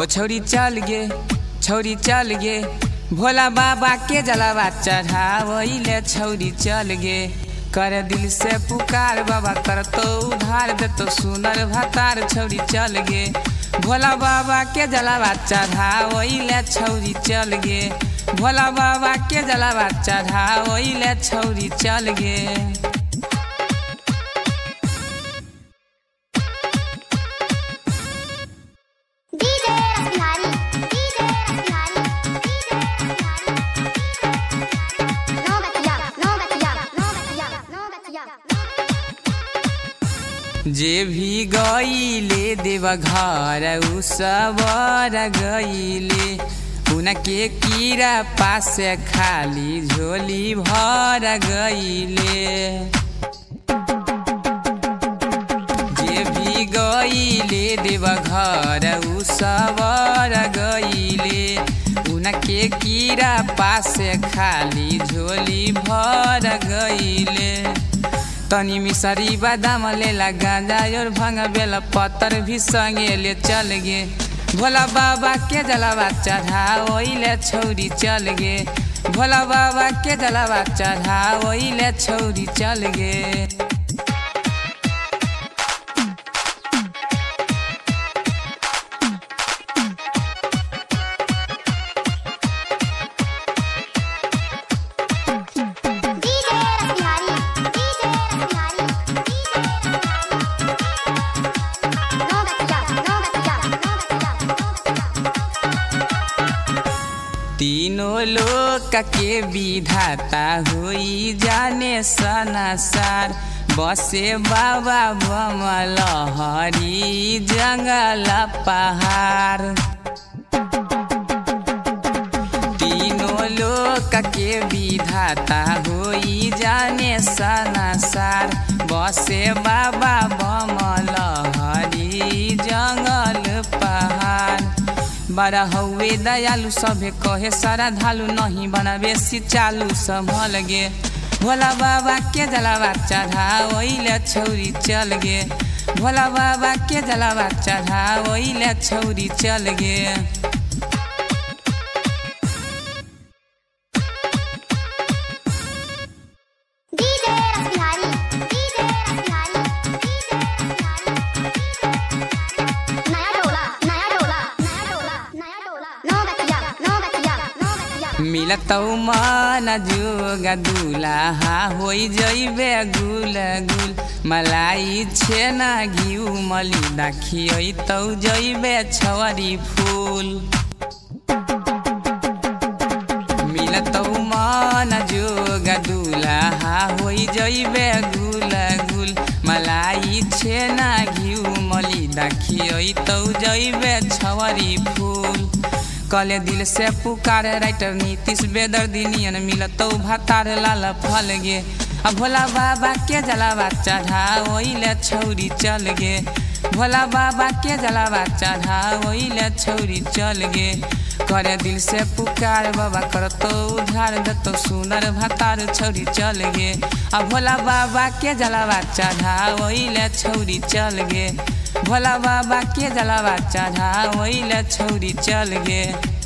हो छौरी चल गे छौरी चल गे भोला बाबा के जलावा चढ़ावैले छौरी चल गे कर दिल से पुकार बाबा कर तो उधार दे तो सुनर भतार छौरी चल गे भोला बाबा के जलावा चढ़ावैले छौरी चल गे भोला बाबा के जलावा चढ़ावैले छौरी चल गे DJ Rasbihari, DJ Rasbihari, DJ Rasbihari. No Gatiya, no Gatiya, no Gatiya, no Gatiya. जे भी गईले देव घर उ सबर गईले उनके कीड़ा पास खाली झोली भर गईले जे भी गईले देव घर उ सबर गईले उनके कीड़ा पास खाली झोली भर गईले तनी मिसरी बादाम लेला गांजा और भंग बेला पत्तर भी संगे ले चल गे भोला बाबा के जलावा चढ़ा ओइले छौरी चल गे भोला बाबा के जलावा चढ़ा ओइले छौरी चल गे DJ Rasbihari, DJ Rasbihari, DJ Rasbihari. No Gatiya, no Gatiya, no Gatiya, no Gatiya. तीनों लोक के विधाता हुई जाने सनासार बसे बाबा बमल हरी जंगल पहाड़ तीनों लोक के विधाता होई जाने सनासार बसे बाबा बमल हरी जंगल पहाड़ बड़ा हौवे दयालु सभे कहे सारा धालु नहीं बना बेसी चालू संभल गे भोला बाबा के जलावा चढ़ा ओइले छौरी चल गे भोला बाबा के जलावा चढ़ा ओइले छौरी चल गे DJ Rasbihari, DJ Rasbihari, DJ Rasbihari. नया डोला, नया डोला, नया डोला, नया डोला. No Gatiya, no Gatiya, no Gatiya. मिलतौ मन जोग दुलाहा होइ जइबे गुल गुल मलाई छेना घिउ मली दाखियै तौ जइबे छवरी फूल मिलतौ मन जोग दुलाहा होइ जइबे गुल गुल मलाई छेना घिउ मली दाखियै तौ जइबे छवरी फूल कले दिल से पुकार राइटर नीतीश बेदर्दी नियन मिलतौ भातार लाल फल गे आ भोला बाबा के जलावा चढ़ा ओइले छौरी चल गे भोला बाबा के जलावा चढ़ा ओइले छौरी चल गे करे दिल से पुकार बाबा करतो उधार दतो सुनर भातार छौरी चल गे आ भोला बाबा के जलावा चढ़ा ओइले छौरी चल गे भोला बाबा के जलावा चढ़ा ओइले छौरी चल गे